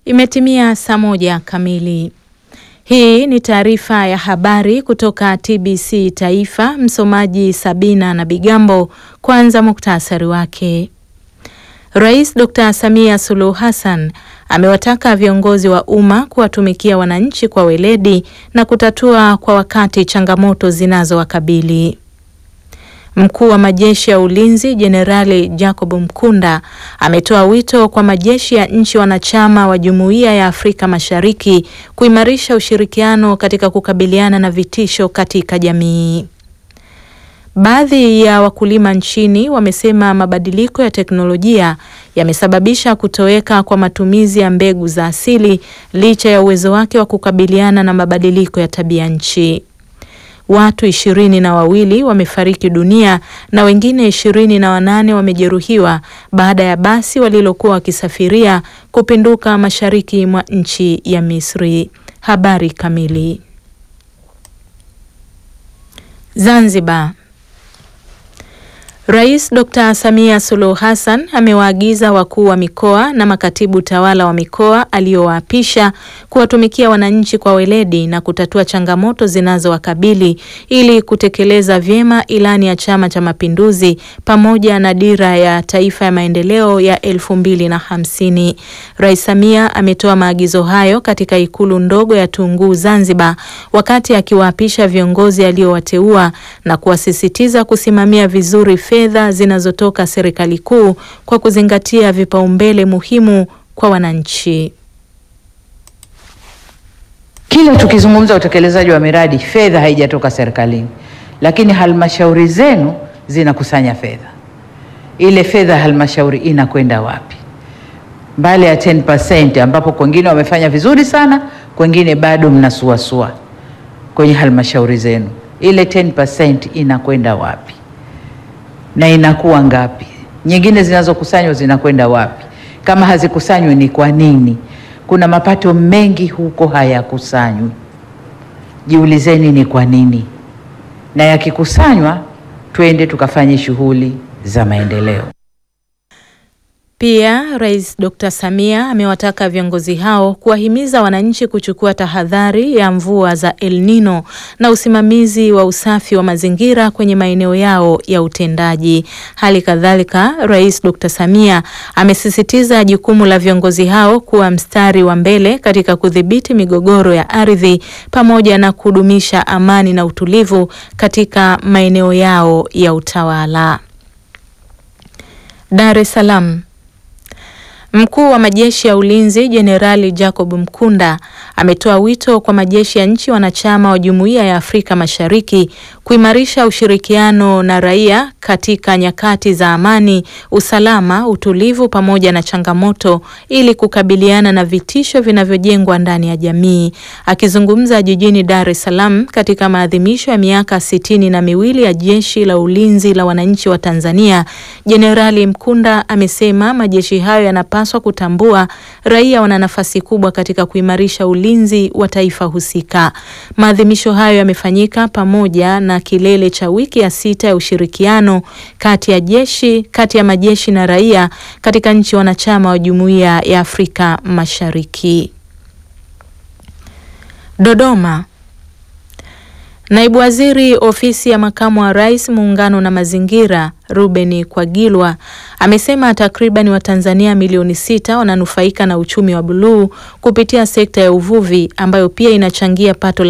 Imetimia saa moja kamili. Hii ni taarifa ya habari kutoka TBC Taifa. Msomaji Sabina na Bigambo. Kwanza muktasari wake. Rais Dr. Samia Suluhu Hassan amewataka viongozi wa umma kuwatumikia wananchi kwa weledi na kutatua kwa wakati changamoto zinazowakabili. Mkuu wa majeshi ya ulinzi Jenerali Jacob Mkunda ametoa wito kwa majeshi ya nchi wanachama wa Jumuiya ya Afrika Mashariki kuimarisha ushirikiano katika kukabiliana na vitisho katika jamii. Baadhi ya wakulima nchini wamesema mabadiliko ya teknolojia yamesababisha kutoweka kwa matumizi ya mbegu za asili licha ya uwezo wake wa kukabiliana na mabadiliko ya tabia nchi. Watu ishirini na wawili wamefariki dunia na wengine ishirini na wanane wamejeruhiwa baada ya basi walilokuwa wakisafiria kupinduka mashariki mwa nchi ya Misri. Habari kamili. Zanzibar. Rais Dr. Samia Suluhu Hassan amewaagiza wakuu wa mikoa na makatibu tawala wa mikoa aliyowaapisha kuwatumikia wananchi kwa weledi na kutatua changamoto zinazowakabili ili kutekeleza vyema ilani ya Chama cha Mapinduzi pamoja na dira ya taifa ya maendeleo ya elfu mbili na hamsini. Rais Samia ametoa maagizo hayo katika ikulu ndogo ya Tunguu Zanzibar wakati akiwaapisha viongozi aliowateua na kuwasisitiza kusimamia vizuri fedha zinazotoka serikali kuu kwa kuzingatia vipaumbele muhimu kwa wananchi. Kila tukizungumza utekelezaji wa miradi, fedha haijatoka serikalini, lakini halmashauri zenu zinakusanya fedha. Ile fedha ya halmashauri inakwenda wapi? Mbali ya 10% ambapo kwengine wamefanya vizuri sana, kwengine bado mnasuasua kwenye halmashauri zenu, ile 10% inakwenda wapi na inakuwa ngapi? Nyingine zinazokusanywa zinakwenda wapi? Kama hazikusanywi ni kwa nini? Kuna mapato mengi huko hayakusanywi. Jiulizeni ni kwa nini, na yakikusanywa twende tukafanye shughuli za maendeleo. Pia Rais Dr. Samia amewataka viongozi hao kuwahimiza wananchi kuchukua tahadhari ya mvua za El Nino na usimamizi wa usafi wa mazingira kwenye maeneo yao ya utendaji. Hali kadhalika, Rais Dr. Samia amesisitiza jukumu la viongozi hao kuwa mstari wa mbele katika kudhibiti migogoro ya ardhi pamoja na kudumisha amani na utulivu katika maeneo yao ya utawala. Dar es Salaam. Mkuu wa majeshi ya ulinzi Jenerali Jacob Mkunda ametoa wito kwa majeshi ya nchi wanachama wa Jumuiya ya Afrika Mashariki kuimarisha ushirikiano na raia katika nyakati za amani, usalama, utulivu pamoja na changamoto ili kukabiliana na vitisho vinavyojengwa ndani ya jamii. Akizungumza jijini Dar es Salaam katika maadhimisho ya miaka sitini na miwili ya Jeshi la Ulinzi la Wananchi wa Tanzania, Jenerali Mkunda amesema majeshi hayo yanapaswa kutambua raia wana nafasi kubwa katika kuimarisha ulinzi wa taifa husika. Maadhimisho hayo yamefanyika pamoja na kilele cha wiki ya sita ya ushirikiano kati ya jeshi kati ya majeshi na raia katika nchi wanachama wa Jumuiya ya Afrika Mashariki. Dodoma. Naibu Waziri Ofisi ya Makamu wa Rais Muungano na Mazingira Ruben Kwagilwa amesema takriban Watanzania milioni sita wananufaika na uchumi wa buluu kupitia sekta ya uvuvi ambayo pia inachangia pato la